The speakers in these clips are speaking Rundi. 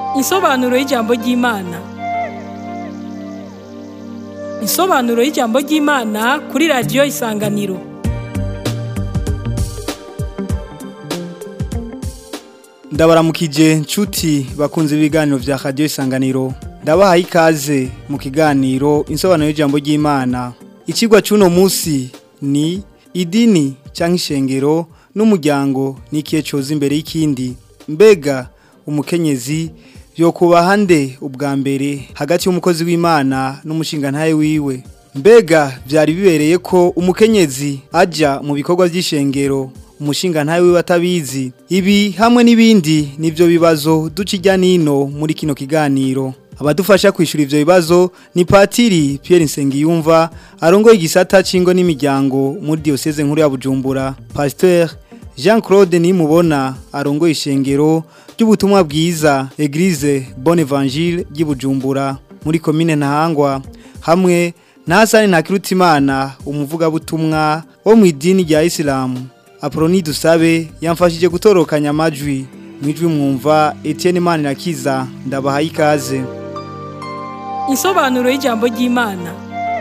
Insobanuro y'ijambo ry'Imana. Insobanuro y'ijambo ry'Imana kuri radiyo Isanganiro. ndabaramukije nshuti bakunze ibiganiro vya radiyo isanganiro ndabahaye ikaze mu kiganiro insobanuro y'ijambo ry'imana ikigwa c'uno munsi ni idini canke ishengero n'umuryango n'ikihe coza imbere y'ikindi mbega umukenyezi yokubaha nde ubwa mbere hagati y'umukozi w'imana n'umushingantahe wiwe mbega vyari bibereye ko umukenyezi aja mu bikorwa vy'ishengero umushinga ntawe wiwe atabizi ibi hamwe n'ibindi nivyo bibazo duca ijya nino muri kino kiganiro abadufasha kwishura ivyo bibazo ni patiri Pierre Nsengiyumva arongoye igisata cingo n'imiryango muri diocese nkuru ya Bujumbura Pasteur Jean Claude Nimubona arongoye ishengero ry'ubutumwa bwiza Eglise Bonne Evangile y'Ibujumbura muri commune Ntahangwa hamwe na Hasani Ntakirutimana umuvugabutumwa wo mu idini rya Islamu Aproni dusabe yamfashije gutorokanya amajwi mwijwi mwumva Etienne Manirakiza ndabahaye ikaze Insobanuro y'ijambo ry'Imana.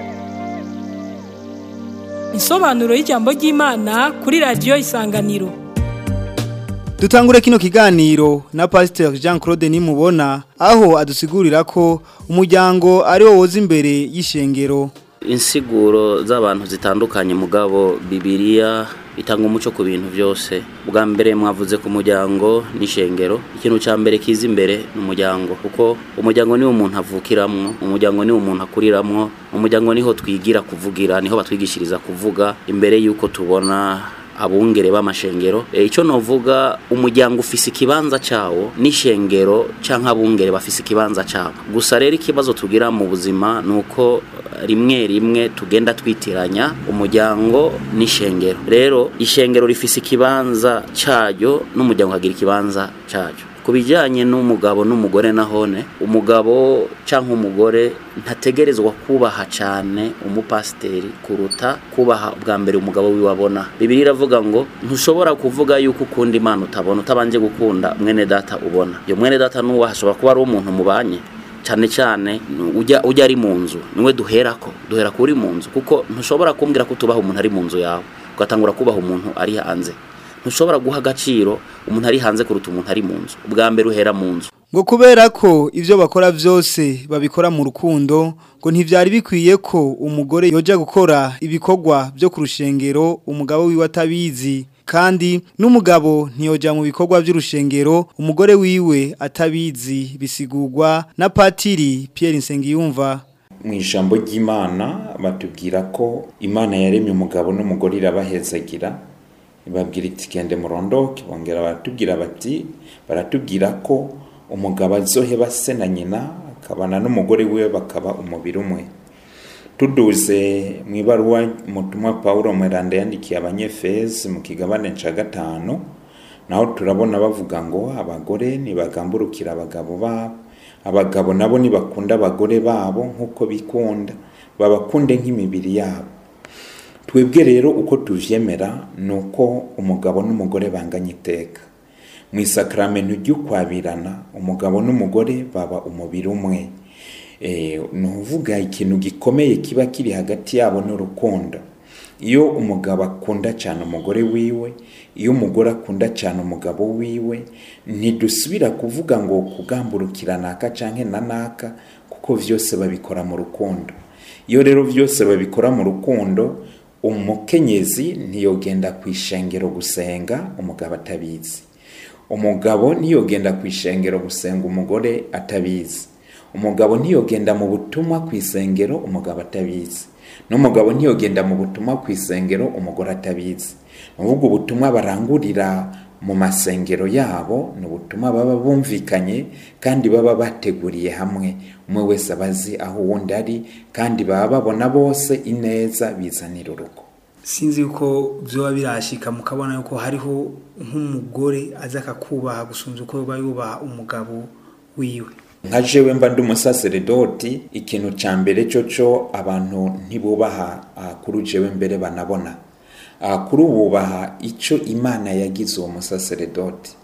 Insobanuro y'ijambo ry'Imana kuri radiyo Isanganiro. Dutangure kino kiganiro na Pasteur Jean Claude Nimubona aho adusigurira ko umuryango ari wo woza imbere y'ishengero insiguro z'abantu zitandukanye mugabo bibiliya itanga umuco ku bintu byose bwa mbere mwavuze ku muryango n'ishengero ikintu cya mbere kiza imbere ni umuryango kuko umuryango niwo umuntu avukiramwo umuryango niwo umuntu akuriramwo umuryango niho twigira kuvugira niho batwigishiriza kuvuga imbere y'uko tubona abungere b'amashengero e, icyo novuga umuryango ufise ikibanza cawo n'ishengero canke abungere bafise ikibanza cabo gusa rero ikibazo tugira mu buzima nuko rimwe rimwe tugenda twitiranya umuryango n'ishengero rero ishengero rifise ikibanza caryo n'umuryango kagira ikibanza caryo ku bijyanye n'umugabo n'umugore nahone umugabo cyangwa umugore ntategerezwa kubaha cyane umupasiteri kuruta kubaha bwa mbere umugabo wiwe abona bibiri iravuga ngo ntushobora kuvuga yuko ukunda imana utabona utabanje gukunda mwene data ubona iyo mwene data n'uwo hashobora kuba ari umuntu mubanye cyane cyane ujya ujya ari mu nzu niwe duhera ko duhera kuri mu nzu kuko ntushobora kumbwira ko tubaha umuntu ari mu nzu yawe ugatangura kubaha umuntu ari hanze ntushobora guha agaciro umuntu ari hanze kuruta umuntu ari mu nzu ubwa mbere uhera mu nzu ngo kubera ko ivyo bakora vyose babikora mu rukundo ngo ntivyari bikwiye ko umugore yoja gukora ibikorwa byo ku rushengero umugabo wiwe atabizi kandi n'umugabo ntiyoja mu bikorwa by'urushengero umugore wiwe atabizi bisigurwa na patiri Pierre Nsengiyumva mu ijambo ry'Imana batubwira ko Imana yaremye umugabo n'umugore irabahezagira babwira iti gende murondoke bongera baratubwira bati baratubwira ko umugabo azoheba se na nyina akabana n'umugore we bakaba umubiri umwe tuduze mu ibaruwa umutumwa paul mweranda yandikiye abanyefezi mu kigabane cya gatanu naho turabona bavuga ngo abagore ntibagamburukira abagabo babo abagabo nabo ntibakunda abagore babo nk'uko bikunda babakunde nk'imibiri yabo twebwe rero uko tuvyemera ni uko umugabo n'umugore banganya iteka mu isakaramentu ry'ukwabirana umugabo n'umugore baba umubiri umwe ni uvuga ikintu gikomeye kiba kiri hagati yabo n'urukundo iyo umugabo akunda cyane umugore wiwe iyo umugore akunda cyane umugabo wiwe ntidusubira kuvuga ngo kugamburukira naka cyangwa na naka kuko byose babikora mu rukundo iyo rero byose babikora mu rukundo umukenyezi ntiyogenda ku ishengero gusenga umugabo atabizi umugabo ntiyogenda ku ishengero gusenga umugore atabizi umugabo ntiyogenda mu butumwa ku isengero umugabo atabizi n'umugabo ntiyogenda mu butumwa ku isengero umugore atabizi ni ukuvuga ubutumwa barangurira mu masengero yabo ni ubutumwa baba bumvikanye kandi baba bateguriye hamwe umwe wese abazi aho uwundi ari kandi baba babona bose ineza bizanira urugo sinzi yuko byoba birashika mukabona yuko hariho nk'umugore aza akakubaha gusunza uko yoba yubaha umugabo wiwe nka jewe mba ndi umusaseredoti ikintu cya mbere cyo cyo abantu ntibubaha ah, kuri jewe mbere banabona Ah, kuri ububaha icyo imana yagize uwo musaseredoti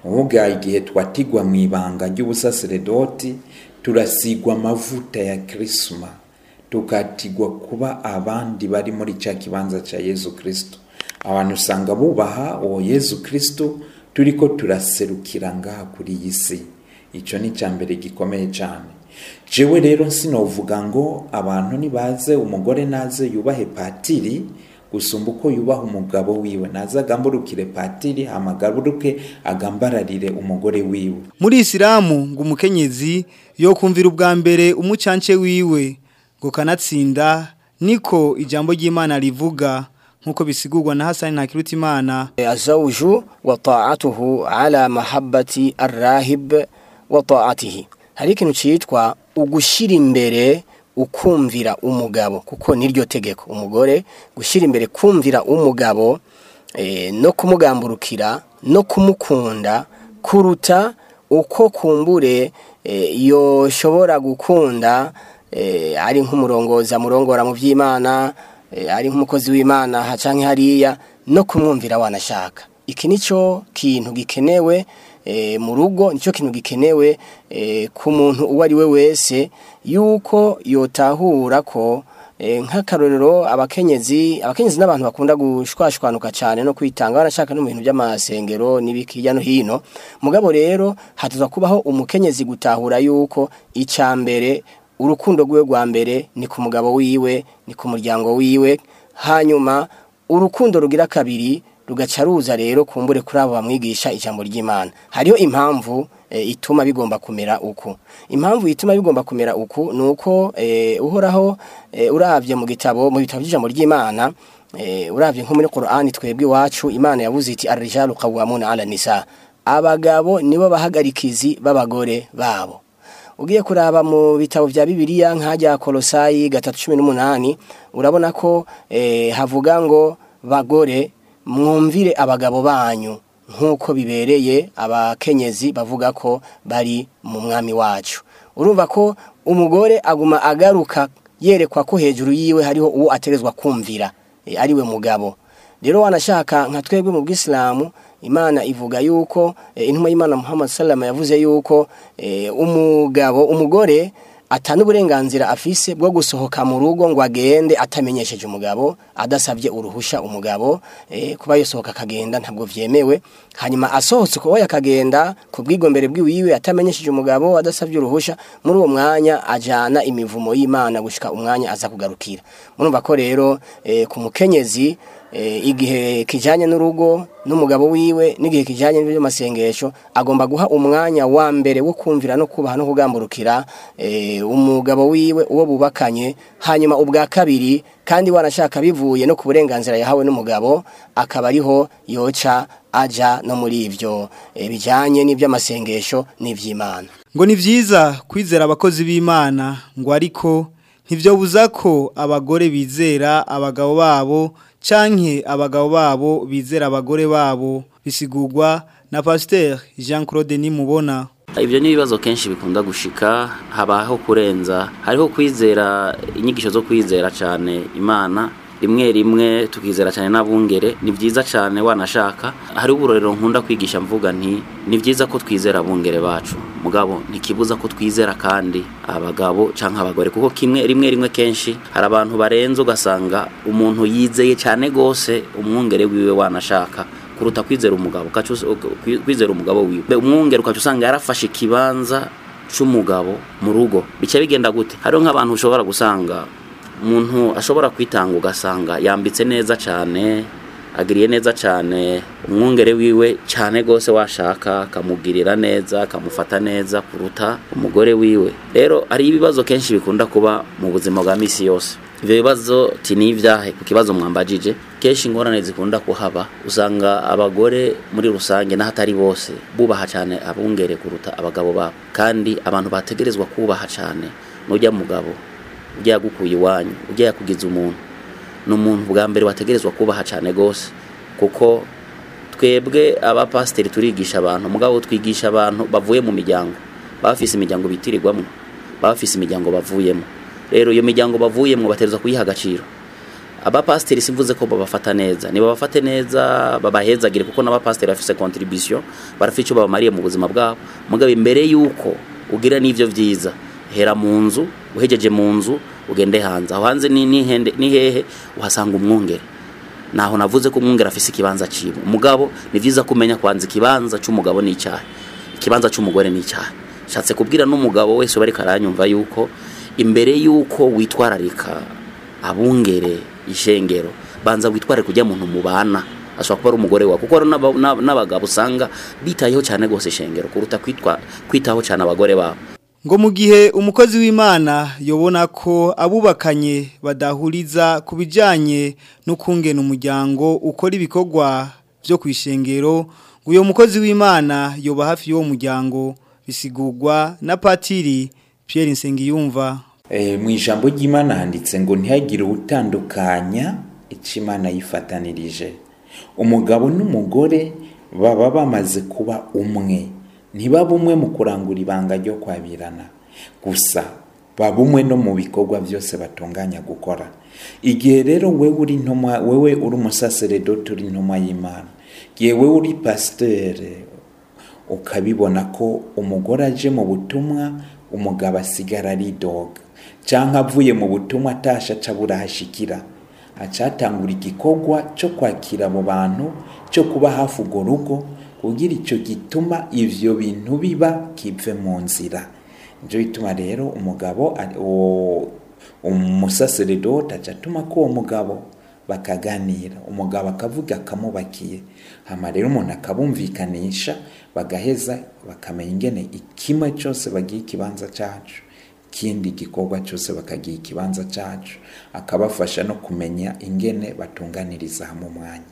uvuga igihe twatigwa mu ibanga ry'ubusaseredoti turasigwa amavuta ya kirisima tukatigwa kuba abandi bari muri cya kibanza cya yezu kirisito abantu usanga bubaha uwo yezu kirisito turi ko turaserukira ngaha kuri iyi si icyo ni icya mbere gikomeye cyane jewe rero sinovuga ngo abantu nibaze umugore naze yubahe patiri gusumba uko yubaha umugabo wiwe naze agamburukire patiri hamagaruke agambararire umugore wiwe muri isilamu ngo umukenyezi yo kumvira ubwa mbere umucance wiwe ngo kanatsinda niko ijambo ry'imana rivuga nk'uko bisigurwa na hasani ntakirutimana الزوج وطاعته على محبة الراهب وطاعته hari ikintu cyitwa ugushyira imbere ukumvira umugabo kuko niryo tegeko umugore gushyira imbere kumvira umugabo eh, no kumugamburukira no kumukunda kuruta uko kumbure eh, yoshobora gukunda eh, ari nk'umurongoza murongora mu by'imana eh, ari nk'umukozi w'imana hacanke hariya no kumwumvira wanashaka iki nico kintu gikenewe e, mu rugo nicyo kintu gikenewe e, ku muntu uwo ari we wese yuko yotahura ko e, nk'akarorero abakenyezi abakenyezi n'abantu bakunda gushwashwanuka cyane no kwitanga barashaka no mu bintu by'amasengero n'ibiki hirya no hino mugabo rero hatuza kubaho umukenyezi gutahura yuko icya mbere urukundo rwiwe rwa mbere ni ku mugabo wiwe ni ku muryango wiwe hanyuma urukundo rugira kabiri rugaca ruza rero kumbure kuri abo bamwigisha ijambo ry'imana hariho impamvu e, ituma bigomba kumera uku impamvu ituma bigomba kumera uku ni uko e, uhoraho e, urabye mu gitabo mu bitabo by'ijambo ry'imana e, urabye nko muri Qur'ani twebwe iwacu imana yavuze iti arijalu qawwamuna ala nisa abagabo nibo bahagarikizi b'abagore babo ugiye kuraba mu bitabo vya bibiliya nk'ajya kolosayi gatatu cumi n'umunani urabona ko e, havuga ngo bagore mwumvire abagabo banyu nk'uko bibereye abakenyezi bavuga ko bari mu mwami wacu urumva ko umugore aguma agaruka yerekwa ko hejuru yiwe hariho uwo aterezwa kumvira e, ariwe mugabo rero wanashaka nka twebwe mu bwisilamu imana ivuga yuko e, intumwa y'imana muhammad salama yavuze yuko e, umugabo umugore atana uburenganzira afise bwo gusohoka mu rugo ngo agende atamenyesheje umugabo adasabye uruhusha umugabo e, kuba yosohoka akagenda ntabwo vyemewe hanyuma asohotse kuba yakagenda ku bwigombere bwiwiwe atamenyesheje umugabo adasabye uruhusha muri uwo mwanya ajana imivumo y'imana gushika umwanya aza kugarukira murumva ko rero e, ku mukenyezi e, igihe kijanye n'urugo n'umugabo wiwe n'igihe kijanye n'amasengesho agomba guha umwanya wa mbere wo kumvira no kubaha no kugamburukira e, umugabo wiwe uwo bubakanye hanyuma ubwa kabiri kandi wanashaka bivuye no ku burenganzira yahawe n'umugabo akaba ariho yoca aja no muri ivyo e, bijanye n'ivy'amasengesho n'ivy'Imana ngo ni vyiza kwizera abakozi b'Imana ngo ariko ntivyobuza ko abagore bizera abagabo babo canke abagabo babo bizera abagore babo bisigurwa na Pasteur Jean Claude Nimubona ibyo ni ibibazo kenshi bikunda gushika habaho kurenza hariho kwizera inyigisho zo kwizera cyane imana rimwe rimwe tukizera cyane n'abungere ni byiza cyane wanashaka hari uburorero nkunda kwigisha mvuga nti ni byiza ko twizera abungere bacu mugabo ntikibuza ko twizera kandi abagabo cyangwa abagore kuko kimwe rimwe rimwe kenshi hari abantu barenze ugasanga umuntu yizeye cyane rwose umwungere wiwe wanashaka kuruta kwizera umugabo kwizera umugabo wiwe umwungere ukaca usanga yarafashe ikibanza cy'umugabo mu rugo bica bigenda gute hariho nk'abantu ushobora gusanga umuntu ashobora kwitanga ugasanga yambitse neza cyane agiriye neza cyane umwungere wiwe cyane rwose washaka akamugirira neza akamufata neza kuruta umugore wiwe rero hari ibibazo kenshi bikunda kuba mu buzima bwa misi yose ibyo bibazo ni ibyahe ku kibazo mwambajije kenshi ingorane zikunda kuhaba usanga abagore muri rusange n'ahatari bose bubaha cyane abungere kuruta abagabo babo kandi abantu bategerezwa kubaha cyane n'ujya mugabo ujya yagukuye iwanyu ujya yakugize umuntu ni umuntu bwa mbere wategerezwa kubaha cyane rwose kuko twebwe abapasiteri turigisha abantu mugabo twigisha abantu bavuye mu miryango baba bafise imiryango bitirirwamo baba bafise imiryango bavuyemo rero iyo miryango bavuyemo bategerezwa kuyiha agaciro abapasiteri simvuze ko babafata neza niba bafate neza babahezagire kuko n'abapasiteri bafise contribution barafite icyo babamariye mu buzima bwabo mugabo imbere yuko ugira n'ivyo vyiza hera mu nzu uhejeje mu nzu ugende hanze aho hanze ni ni hende- ni hehe uhasanga umwungere naho navuze ko umwungere afise ikibanza ciwe umugabo ni vyiza kumenya kwanza ikibanza c'umugabo n'icyaha ikibanza c'umugore n'icyaha shatse kubwira n'umugabo wese bari karanyumva yuko imbere yuko witwararika abungere ishengero banza witware kujya muntu mubana ashobora kuba ari umugore wawe kuko hari n'aba- n'ab- n'abagabo usanga bitayeho cyane rwose ishengero kuruta kwitwa kwitaho cyane abagore babo ngo mu gihe umukozi w'imana yobona ko abubakanye badahuriza ku bijyanye n'ukungena umuryango ukora ibikorwa byo ku ishengero ngo uyu mukozi w'imana yoba hafi y'uwo muryango bisigurwa na patiri Pierre Nsengiyumva Eh, mu ijambo ry'imana handitse ngo ntihagire utandukanya icyo imana yifatanirije umugabo n'umugore baba bamaze kuba umwe ntibaba umwe mu kurangura ibanga ryo kwabirana gusa baba umwe no mu bikorwa byose batunganya gukora igihe rero wewe uri intumwa wewe uri umusaseredoti uri intumwa y'imana igihe wewe uri pasiteri ukabibona ko umugore aje mu butumwa umugabo asigara aridoga cyangwa avuye mu butumwa atasha aca burahashikira acatangura igikorwa cyo kwakira abo bantu cyo kuba hafi urwo rugo kugira icyo gituma ivyo bintu biba kive mu nzira nibyo bituma rero umugabo ari- uwo- umusaseredoti aca atuma ko uwo mugabo bakaganira umugabo akavuga akamubakiye hama rero umuntu akabumvikanisha bagaheza bakamenya ingene ikimwe cyose bagiye ikibanza cyacu ikindi gikorwa cyose bakagiha ikibanza cyacu akabafasha no kumenya ingene batunganiriza hamwe umwanya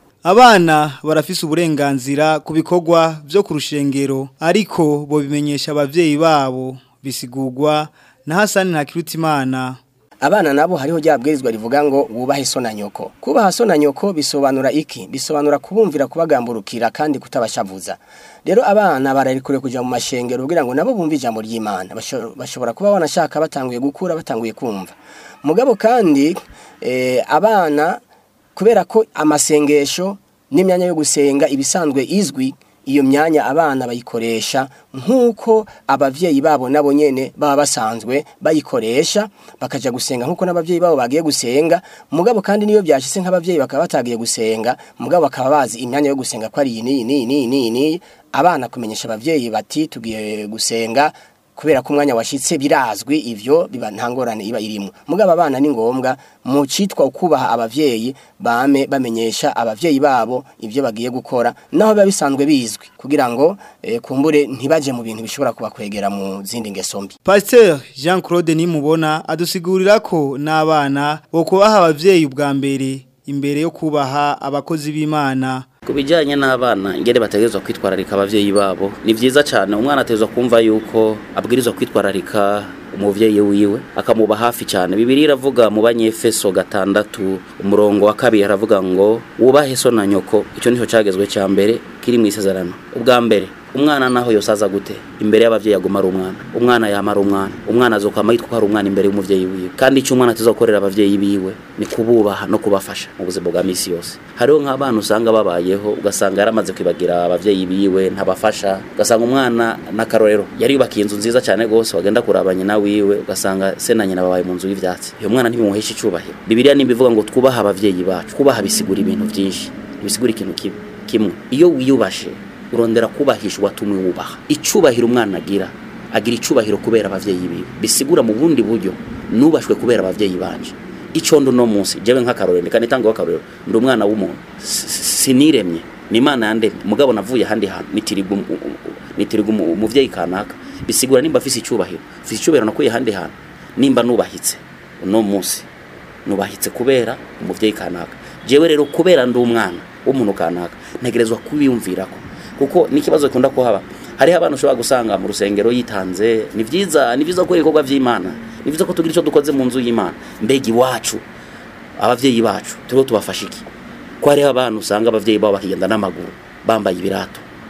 Abana barafise uburenganzira ku bikorwa byo ku rushengero ariko bo bimenyesha abavyeyi babo bisigurwa na Hasani Ntakirutimana abana nabo hariho rya bwirizwa rivuga ngo wubahe so na nyoko kubaha so na nyoko bisobanura iki bisobanura kubumvira kubagamburukira kandi kutabashavuza rero abana bararikure kuja mu mashengero kugira ngo nabo bumve ijambo ry'Imana Basho- bashobora kuba banashaka batanguye gukura batanguye kumva mugabo kandi eh, abana kubera ko amasengesho n'imyanya yo gusenga ibisanzwe izwi iyo myanya abana bayikoresha nk'uko abavyeyi babo nabo nyene baba basanzwe bayikoresha bakaja gusenga nk'uko n'abavyeyi babo bagiye gusenga mugabo kandi niyo byashitse nk'abavyeyi bakaba batagiye gusenga mugabo bakaba bazi imyanya yo gusenga ko ari iyi n'iyi n'iyi n'iyi n'iyi n'iyi abana kumenyesha abavyeyi bati tugiye gusenga kubera ko umwanya washitse birazwi ivyo biba ntangorane iba irimo mugabo abana ni ngombwa mu citwa ukubaha abavyeyi bame bamenyesha abavyeyi babo ivyo bagiye gukora naho biba bisanzwe bizwi kugira ngo eh, kumbure ntibaje mu bintu bishobora kubakwegera mu zindi ngeso mbi Pasteur Jean Claude Nimubona adusigurira ko n'abana bo kubaha abavyeyi ubwa mbere imbere yo kubaha abakozi b'Imana ku bijyanye n'abana ingene bategerezwa kwitwararika abavyeyi babo ni vyiza cyane umwana ategerezwa kumva yuko abwirizwa kwitwararika umuvyeyi wiwe akamuba hafi cyane bibiri iravuga mu banyefeso gatandatu umurongo wa kabiri haravuga ngo wubahe so na nyoko icyo nico cyagezwe cya mbere kiri mu isezerano ubwa mbere umwana naho yosaza gute imbere y'abavyeyi aguma ari umwana umwana yama ari umwana umwana azokwama yitwa ko ari umwana imbere y'umuvyeyi wiwe kandi icyo umwana tuzokorera abavyeyi biwe ni kububaha no kubafasha mu buzima bwa misi yose hariho nk'abana usanga babayeho ugasanga yaramaze kwibagira abavyeyi biwe ntabafasha ugasanga umwana n'akarorero yari yubakiye inzu nziza cyane gose wagenda kuraba nyina wiwe ugasanga se na nyina babaye mu nzu y'ivyatsi uyo mwana ntibimuhesha icubahiro bibiliya nimbivuga ngo twubaha abavyeyi bacu kubaha bisigura ibintu byinshi bisigura ikintu kimwe kimwe iyo wiyubashe urondera kubahisha uwatumwe wubaha icubahiro umwana agira agira icubahiro kubera abavyeyi biwe bisigura mu bundi buryo nubashwe kubera abavyeyi banje ico ndo no munsi jewe nk'akarorero kandi tango akarorero ndi umwana w'umuntu S- s- siniremye ni imana yandemye mugabo navuye handi hantu nitiriga um- um- um- nitiriga umu- umuvyeyi kanaka bisigura nimba afise icubahiro afise icubahiro nakuye handi hantu nimba nubahitse uno munsi nubahitse kubera umuvyeyi kanaka jewe rero kubera ndi umwana w'umuntu kanaka ntegerezwa kubiyumvirako kuko n'ikibazo gikunda kuhaba hariho abantu ushobora gusanga mu rusengero yitanze ni vyiza ni vyiza gukora ibikorwa vy'imana ni vyiza ko tugira icyo dukoze mu nzu y'imana mbega iwacu abavyeyi bacu turiho tubafasha iki ko hariho abantu usanga abavyeyi babo bakigenda n'amaguru bambaye ibirato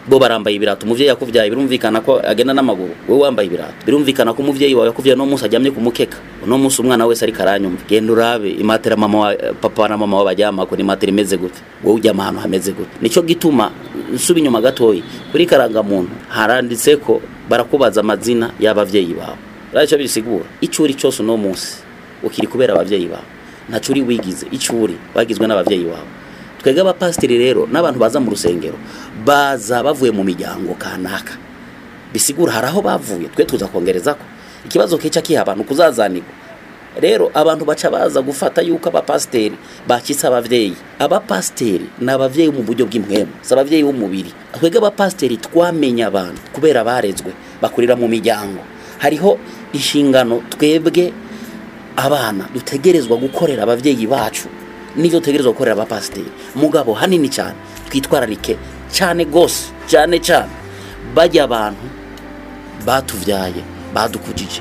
bo barambaye ibirato umuvyeyi yakuvyaye birumvikana ko agenda n'amaguru wowe wambaye ibirato birumvikana ko umuvyeyi wawe yakuvyaye no munsi aryamye ku mukeka uno munsi umwana wese ariko aranyumva genda urabe imatera mama wa, papa na mama wabaryamako ni imatera imeze gute wowe uryama ahantu hameze gute nico gituma nsuba inyuma gatoyi kuri karangamuntu haranditse ko barakubaza amazina y'abavyeyi bawe radico bisigura ico uri cose uno munsi ukiri kubera abavyeyi bawe ntaco uri wigize ico uri bagizwe n'abavyeyi bawe twebwe abapasiteri rero n'abantu baza mu rusengero baza bavuye mu miryango kanaka bisigura hari aho bavuye twe tuza kongerezako ikibazo kica kiha abantu kuzazanirwa rero abantu baca baza gufata yuko abapasiteri bakitse abavyeyi abapasiteri ni abavyeyi mu buryo bw'impwemu si abavyeyi b'umubiri twebwe abapasiteri twamenye abantu kubera barezwe bakurira mu miryango hariho inshingano twebwe abana dutegerezwa gukorera abavyeyi bacu nivyo dutegerezwa gukorera abapasiteri mugabo hanini cyane twitwararike cyane gose cyane cyane bajya abantu batuvyaye badukujije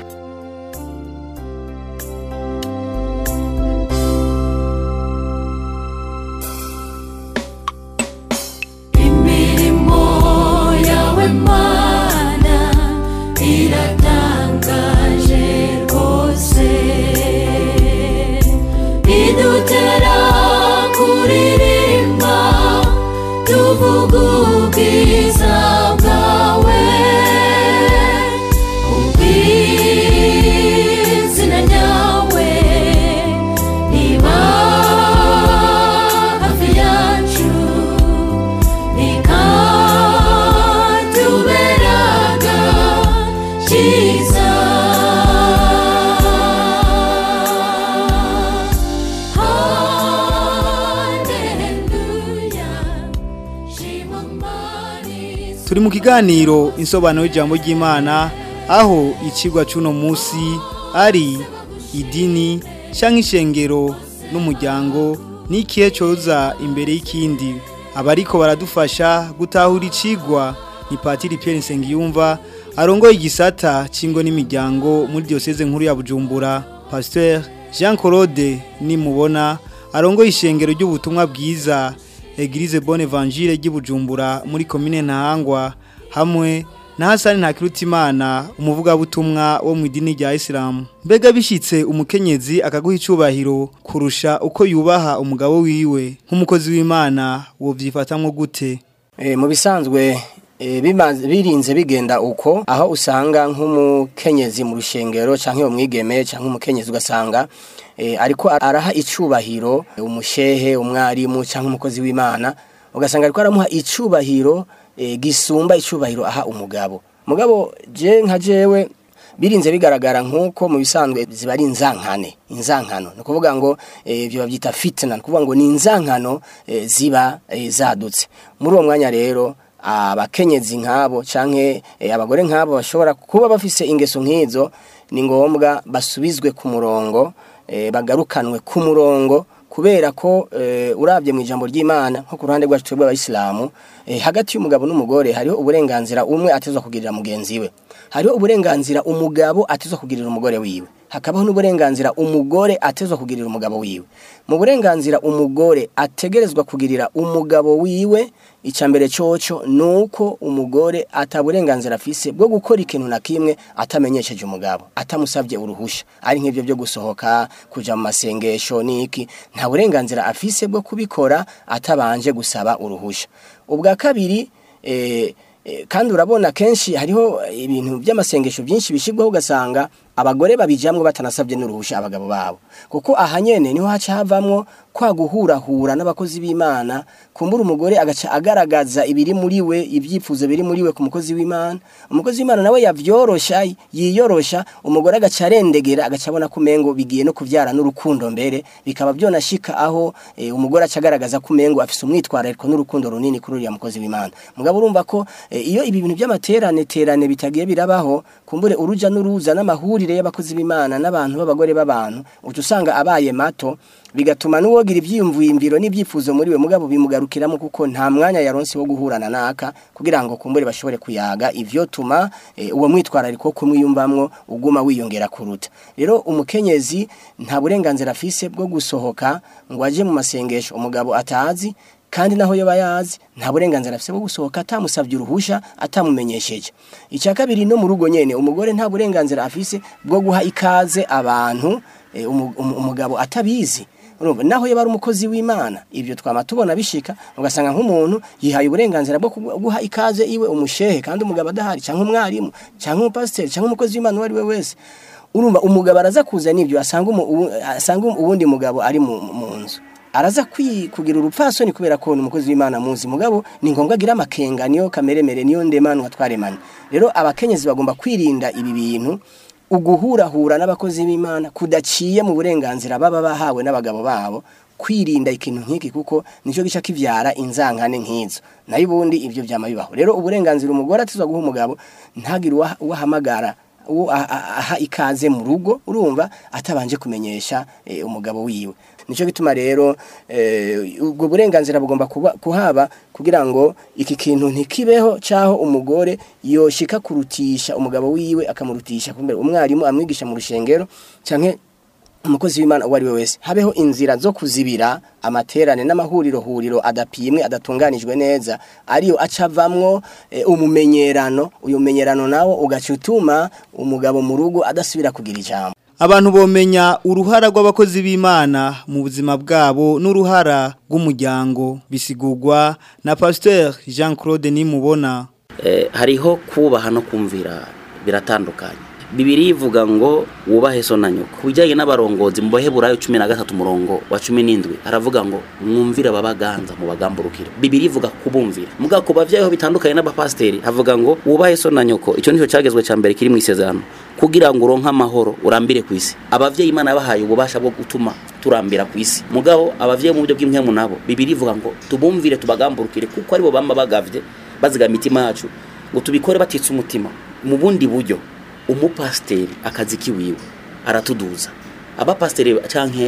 imirimo yawe mana iratangaje rwose idutera kuririmba tuvuga ubwiza bwawe ubwizina ryawe riba hafi yacu ikatuberaga cyiza haleluya shima mani turi mu kiganiro insobanuro y'ijambo ry'imana aho ikigwa cy'uno munsi ari idini cyangwa ishengero n'umuryango n'ikihe cyoza imbere y'ikindi abariko baradufasha gutahura icigwa ni patiri Pierre Nsengiyumva arongoye igisata cy'ingo n'imiryango muri diocese nkuru ya Bujumbura Pasteur Jean Claude nimubona arongoye ishengero ry'ubutumwa bwiza Eglise Bonne Evangile ry'Ibujumbura muri commune Ntahangwa hamwe na Hasani Ntakirutimana umuvugabutumwa wo mu idini rya Islam mbega bishitse umukenyezi akaguha icubahiro kurusha uko yubaha umugabo wiwe nk'umukozi w'Imana wo vyifatamwo gute E, mu bisanzwe e, bimaze- birinze bigenda uko aho usanga nk'umukenyezi mu rushengero canke umwigeme canke umukenyezi ugasanga e, ariko araha icubahiro umushehe umwarimu canke umukozi w'Imana ugasanga ariko aramuha icubahiro e, gisumba icubahiro aha umugabo mugabo je nka jewe birinze bigaragara nk'uko mu bisanzwe ziba ari inzankane inzankano ni ukuvuga ngo eh, ibyo babyita fitna ni ukuvuga ngo ni inzankano eh, ziba eh, zadutse muri uwo mwanya rero abakenyezi nk'abo canke eh, abagore nk'abo bashobora kuba bafise ingeso nk'izo ni ngombwa basubizwe ku murongo eh, bagarukanwe ku murongo kubera ko eh, urabye mu ijambo ry'Imana nko ku ruhande rwacu twebwe abayisilamu eh, hagati y'umugabo n'umugore hariho uburenganzira umwe atezwa kugirira mugenzi we hariho uburenganzira umugabo atezwa kugirira umugore wiwe hakabaho n'uburenganzira umugore atezwa kugirira umugabo wiwe mu burenganzira umugore ategerezwa kugirira umugabo wiwe icambere coco nuko umugore ataburenganzira afise bwo gukora ikintu na kimwe atamenyesheje umugabo atamusabye uruhusha ari nk'ivyo byo gusohoka kuja mu masengesho niki nta burenganzira afise bwo kubikora atabanje gusaba uruhusha ubwa kabiri eh, eh, kandi urabona kenshi hariho ibintu by'amasengesho byinshi bishigwaho ugasanga abagore babijamwe batanasabye n'uruhusha abagabo babo kuko ahanyene niho haca havamwo kwa guhurahura n'abakozi b'Imana kumbura umugore agaca agaragaza ibiri muri we ibyifuzo biri muri we ku mukozi w'Imana umukozi w'Imana nawe yavyorosha yiyorosha umugore agaca arendegera agaca abona ko umengo bigiye no kuvyara n'urukundo mbere bikaba byonashika aho e, umugore aca agaragaza ko umengo afise umwitwarariko n'urukundo runini kuri uriya mukozi w'Imana mugabo urumva ko e, iyo ibi bintu by'amaterane terane bitagiye birabaho kumbure uruja n'uruza n'amahurire y'abakozi b'Imana n'abantu b'abagore b'abantu uca usanga abaye mato bigatuma n'uwogira ivyiyumviro n'ibyifuzo muri we mugabo bimugarukiramo kuko nta mwanya yaronse wo guhurana naka kugira ngo kumbure bashobore kuyaga ivyo tuma e, uwo mwitwarariko kumwiyumvamwo uguma wiyongera kuruta rero umukenyezi nta burenganzira afise bwo gusohoka ngo aje mu masengesho umugabo atazi kandi naho yoba yazi nta burenganzira afite bwo gusohoka atamusabye uruhusha atamumenyesheje icya kabiri no mu rugo nyene umugore nta burenganzira afise bwo guha ikaze abantu eh, umu- umu- umugabo atabizi urumva naho yaba ari umukozi w'imana ibyo twama tubona bishika ugasanga nk'umuntu yihaye uburenganzira bwo kugu- guha ikaze iwe umushehe kandi umugabo adahari cyangwa umwarimu cyangwa umupasiteri cyangwa umukozi w'imana uwo ari we wese urumva umugabo araza kuzana ibyo asanga umu- uwu- asanga uwundi mugabo ari mu mu nzu araza kwi- kugira urupfasoni kubera ko ni umukozi w'imana muzi mugabo ni ngombwa agira amakenga niyo kameremere niyo ndemanwa twaremanye rero abakenyezi bagomba kwirinda ibi bintu uguhurahura n'abakozi b'imana kudaciye mu burenganzira baba bahawe n'abagabo babo kwirinda ikintu nk'iki kuko nicyo gica kivyara inzankane nk'izo nayo ubundi ibyo byama bibaho rero uburenganzira umugore atizwa guha umugabo ntagire uwaha- uwahamagara uwo a- a- aha ikaze mu rugo urumva atabanje kumenyesha eh, umugabo wiwe nicyo gituma rero eh, ubwo burenganzira bugomba kuba- kuhaba kugira ngo iki kintu ntikibeho cyaho umugore yoshika kurutisha umugabo wiwe akamurutisha kumbe umwarimu amwigisha mu rushengero canke umukozi w'imana uwo ari we wese habeho inzira zo kuzibira amaterane n'amahuriro huriro adapimwe adatunganijwe neza ariyo acavamwo e, umumenyerano uyu mumenyerano nawo ugaca utuma umugabo mu rugo adasubira kugira ijambo Abantu bomenya uruhara rw'abakozi b'Imana mu buzima bwabo n'uruhara rw'umuryango bisigurwa na Pasteur Jean-Claude Nimubona. Eh, hariho kubaha no kumvira biratandukanye bibiri ivuga ngo wubahe so na nyoko ku bijyanye n'abarongozi mu baheburayo cumi na gatatu umurongo wa cumi n'indwi haravuga ngo mwumvire ababaganza mu bagamburukire bibiri ivuga kubumvira muga ku bavyayeho bitandukanye n'abapasiteri havuga ngo wubahe so na nyoko icyo nicyo cyagezwe cya mbere kiri mu isezerano kugira ngo uronke amahoro urambire ku isi abavyeyi imana yabahaye ububasha bwo gutuma turambira ku isi mugabo abavyeyi mu buryo bw'impwemu nabo bibiri ivuga ngo tubumvire tubagamburukire kuko aribo bamba bagavye baziga imitima yacu ngo tubikore batitse umutima mu bundi buryo umupasiteri akazi kiwiwe aratuduza abapasiteri canke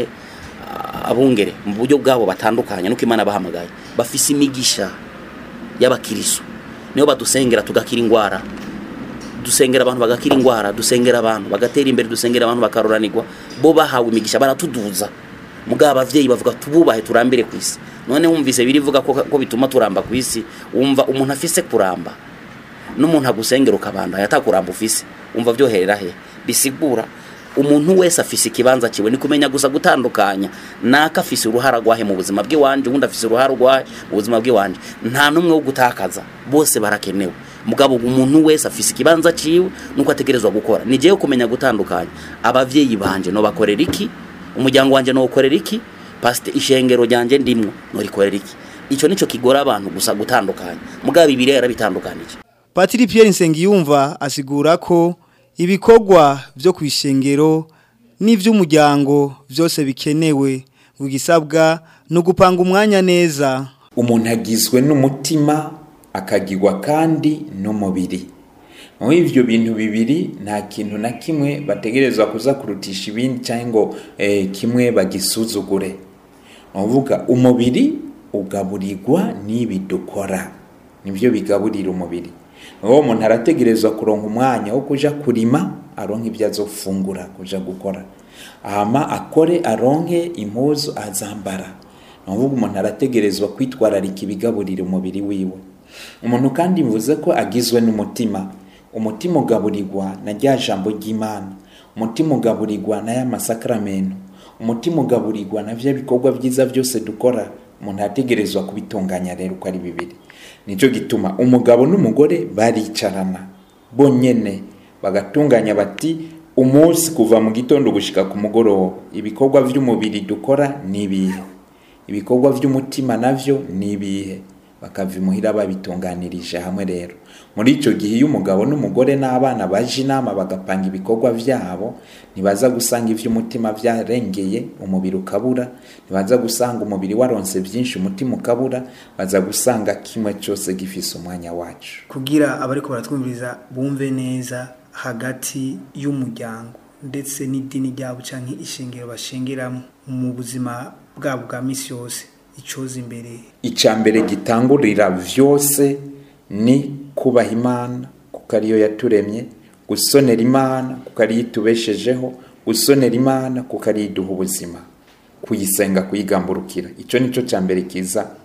ah, abungere mu buryo bwabo batandukanye nuko imana bahamagaye bafise imigisha y'abakiriso niyo badusengera tugakira ingwara dusengera abantu bagakira ingwara dusengera abantu bagatera imbere dusengera abantu bakaroranirwa bo bahawe imigisha baratuduza mugabo abavyeyi bavuga tububahe turambire ku isi none wumvise birivuga ko, ko bituma turamba ku isi wumva umuntu afise kuramba n'umuntu agusengera ukabandanya atakuramba ufise umva byoherera he bisigura umuntu wese afise ikibanza kiwe ni kumenya gusa gutandukanya naka afise uruhara rwahe mu buzima bw'iwanje ubundi afise uruhara rwahe mu buzima bw'iwanje nta n'umwe wo gutakaza bose barakenewe mugabo umuntu wese afise ikibanza ciwe nuko ategerezwa gukora ni jewe kumenya gutandukanya abavyeyi banje no bakorera iki umuryango wanje no ukorera iki pasite ishengero ryanje ndimwo no rikorera iki ico nico kigora abantu gusa gutandukanya mugabo ibiri yarabitandukanije Patiri Pierre Nsengiyumva asigura ko ibikorwa byo kwishengero n'ivy'umuryango byose bikenewe ugisabwa no gupanga umwanya neza umuntu agizwe n'umutima akagirwa kandi n'umubiri muri ibyo bintu bibiri nta kintu na kimwe bategerezwa kuza kurutisha ibindi cyangwa ngo eh, kimwe bagisuzugure ni ukuvuga umubiri ugaburirwa n'ibi dukora nibyo bigaburira umubiri uwo muntu arategerezwa kuronka umwanya wo kuja kurima aronke ibyo azofungura kuja gukora hama akore aronke impuzu azambara ni ukuvuga umuntu arategerezwa kwitwararika ibigaburira umubiri wiwe umuntu kandi mvuze ko agizwe n'umutima umutima ugaburirwa na rya jambo ry'imana umutima ugaburirwa na ya masakaramento umutima ugaburirwa na bya bikorwa byiza byose dukora umuntu arategerezwa kubitunganya rero uko ari bibiri nicyo gituma umugabo n'umugore baricarana bonyene bagatunganya bati umunsi kuva mu gitondo gushika ku mugoroba ibikorwa by'umubiri dukora ni ibihe ibikorwa by'umutima navyo ni ibihe bakava imuhira babitunganirije hamwe rero muri icyo gihe iyo umugabo n'umugore n'abana baje inama bagapanga ibikorwa byabo ntibaza gusanga iby'umutima byarengeye umubiri ukabura ntibaza gusanga umubiri waronse byinshi umutima ukabura baza gusanga kimwe cyose gifise umwanya wacu kugira abariko baratwumviriza bumve neza hagati y'umuryango ndetse n'idini ryabo canke ishengero bashengeramo mu buzima bwabo bwa misi yose icoza imbere icya mbere gitangurira byose ni kubaha imana kuko ariyo yaturemye gusonera imana kuko ariyo itubeshejeho gusonera imana kuko ariyo iduha ubuzima kuyisenga kuyigamburukira icyo ni cyo cya mbere kiza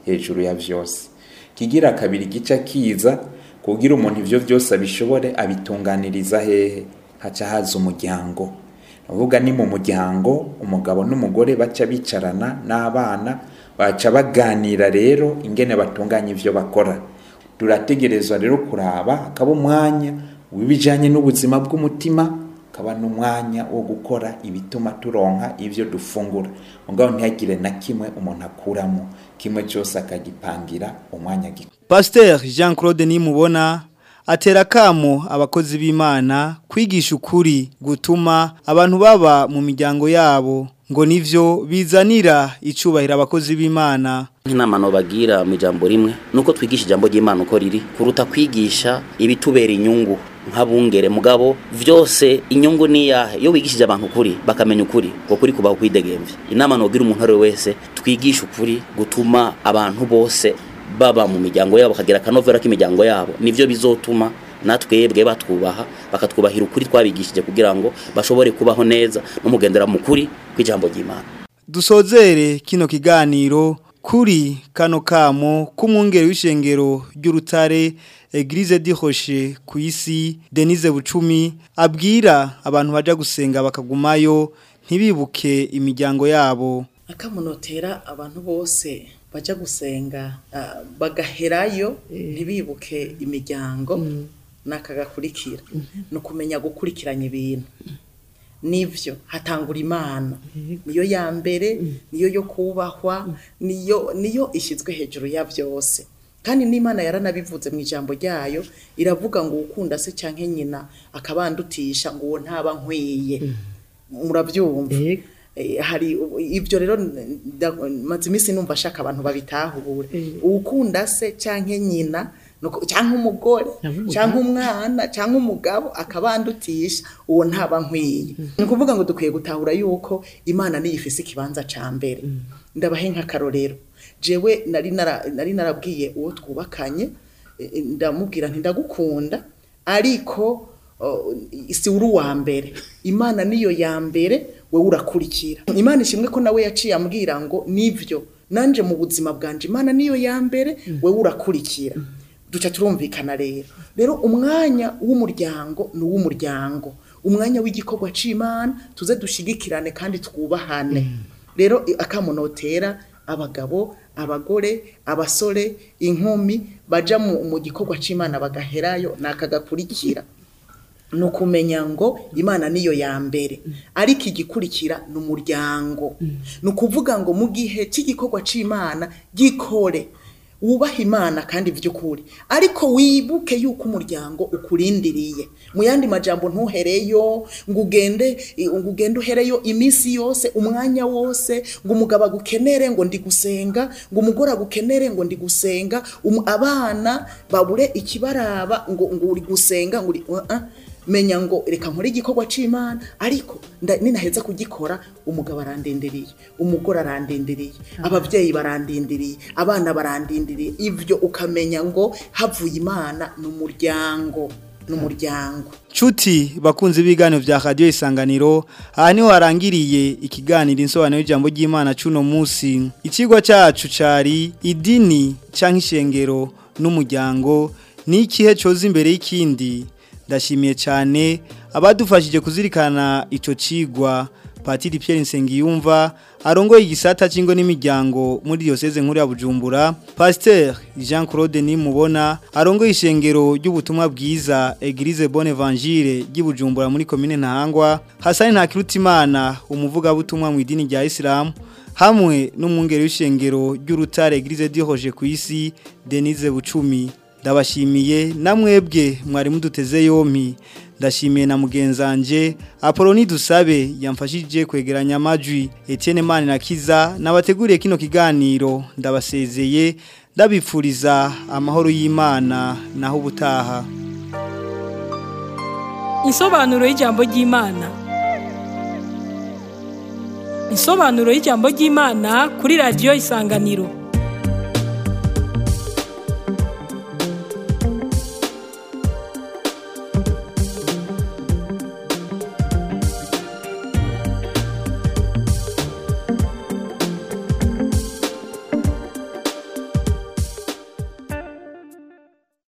hejuru ya vyose kigira kabiri gica kiza kugira umuntu ivyo vyose abishobore abitunganiriza hehe haca haza umuryango uvuga ni mu muryango umugabo n'umugore baca bicarana n'abana baca baganira rero ingene batunganya ivyo bakora turategerezwa rero kuraba hakaba umwanya w'ibijanye n'ubuzima bw'umutima hakaba n'umwanya wo gukora ibituma turonka ivyo dufungura mugabo ntihagire na kimwe umuntu akuramo kimwe cyose akagipangira umwanya gikora Pasteur Jean Claude Nimubona atera kamo abakozi b'Imana kwigisha ukuri gutuma abantu baba mu miryango yabo ngo nivyo bizanira icubahira abakozi b'Imana nk'inama bagira mu ijambo rimwe nuko twigisha ijambo ry'Imana uko riri kuruta kwigisha ibitubera inyungu nk'abungere mugabo vyose inyungu ni yahe iyo wigishije abantu ukuri bakamenya ukuri ngo kuri kubaho kwidegemvya inama nogira umuntu ari we wese twigisha ukuri gutuma abantu bose baba mu miryango yabo bakagira akanovera k'imiryango yabo nivyo bizotuma natwebwe batwubaha bakatwubahira ukuri twabigishije kugira ngo bashobore kubaho neza no mugendera mu kuri kw'ijambo ry'Imana dusozere kino kiganiro kuri kano kamo k'umwungere w'ishengero ry'urutare Eglise di Roche ku isi Denise Bucumi abwira abantu baja gusenga bakagumayo ntibibuke imiryango yabo akamunotera abantu bose baja gusenga ah, bagaherayo ntibibuke imiryango nakagakurikira ni ukumenya gukurikiranya ibintu nivyo hatangura imana niyo ya mbere niyo yo kubahwa niyo niyo ishyizwe hejuru ya byose kandi n'imana yaranabivuze mu ijambo ryayo iravuga ngo ukunda se cyangwa nyina akabandutisha ngo uwo ntaba nkwiye murabyumva Eh, hari ibyo rero nda- maze iminsi numva ashaka abantu babitahure ukunda se cyangwa nyina nuko- cyangwa umugore cyangwa umwana cyangwa umugabo akabandutisha uwo ntaba nkwiye ni ukuvuga ngo dukwiye gutahura yuko imana niyo ifise ikibanza ca mbere ndabahe nk'akarorero jewe nari nara- nari narabwiye uwo twubakanye eh, ndamubwira nti ndagukunda ariko oh, si uri uwa mbere imana niyo ya mbere wowe urakurikira imana ishimwe ko nawe yaciye ambwira ngo nivyo nanje mu buzima bwanje imana niyo ya mbere wowe urakurikira duca turumvikana rero rero umwanya w'umuryango ni uw'umuryango umwanya w'igikorwa c'imana tuze dushigikirane kandi twubahane rero i- akamunotera abagabo abagore abasore inkumi baja mu, mu gikorwa c'imana bagaherayo nakagakurikira ni ukumenya ngo imana niyo ya mbere ariko igikurikira ni umuryango ni ukuvuga ngo mu gihe cy'igikorwa cy'imana gikore wubaha imana kandi by'ukuri ariko wibuke yuko umuryango ukurindiriye mu yandi majambo ntuhereyo ngo ugende ngo ugende uhereyo iminsi yose umwanya wose ngo umugabo agukenere ngo ndi gusenga ngo umugore agukenere ngo ndi gusenga um- abana babure ikibaraba ngo ngo uri gusenga ngo uri uh -uh. menya ngo reka nkore igikorwa c'imana ariko nda- ninaheza kugikora umugabo arandindiriye umugore arandindiriye ababyeyi barandindiriye abana barandindiriye ivyo ukamenya ngo havuye imana ni umuryango ni umuryango Chuti bakunze ibiganiro vya radio isanganiro aha niho harangiriye ikiganiro insobanuro y'ijambo ry'Imana cuno musi ikigwa cacu cari idini canke ishengero n'umuryango ni ikihe coza imbere y'ikindi ndashimiye cyane abadufashije kuzirikana ico cigwa Patiri Pierre Nsengiyumva arongoye igisata cingo n'imiryango muri diocese nkuru ya Bujumbura Pasteur Jean Claude Nimubona arongoye ishengero ry'ubutumwa bwiza Eglise Bonne Evangile ry'Ibujumbura muri commune Ntahangwa Hasani Ntakirutimana umuvuga butumwa mu idini rya Islam hamwe n'umwungere w'ishengero ry'urutare Eglise Dihoje ku isi Denise Bucumi ndabashimiye namwebwe mwari muduteze yompi ndashimiye na mugenzanje Apoloni dusabe yamfashije kwegeranya amajwi Etienne Mane na Kiza nabateguriye kino kiganiro ndabasezeye ndabipfuriza amahoro y'Imana naho ubutaha Insobanuro y'ijambo ry'Imana. Insobanuro y'ijambo ry'Imana kuri radio Isanganiro.